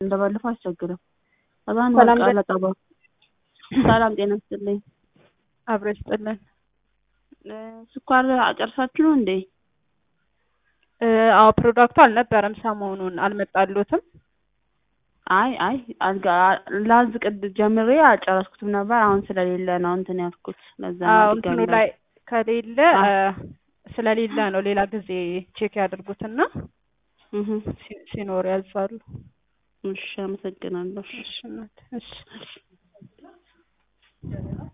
እንደባለፈው አያስቸግርም። ከዛን ሰላም በቃ ጤና- ለቀባ ሰላም ጤና ይስጥልኝ። አብሮ ይስጥልን። እ፣ ስኳር አጨርሳችሁ ነው እንዴ? እ፣ አዎ ፕሮዳክቱ አልነበረም ሰሞኑን አልመጣሉትም። አይ አይ አልጋ ላዝ ቅድ ጀምሬ አልጨረስኩትም ነበር። አሁን ስለሌለ ነው እንትን ያልኩት። ለዛ ነው አዎ ድጋሚ እንትኑ ላይ ከሌለ አ- እ፣ ስለሌለ ነው። ሌላ ጊዜ ቼክ ያድርጉትና እህ፣ ሲ- ሲኖር ያዛሉ። እሺ አመሰግናለሁ። እሺ እናት፣ እሺ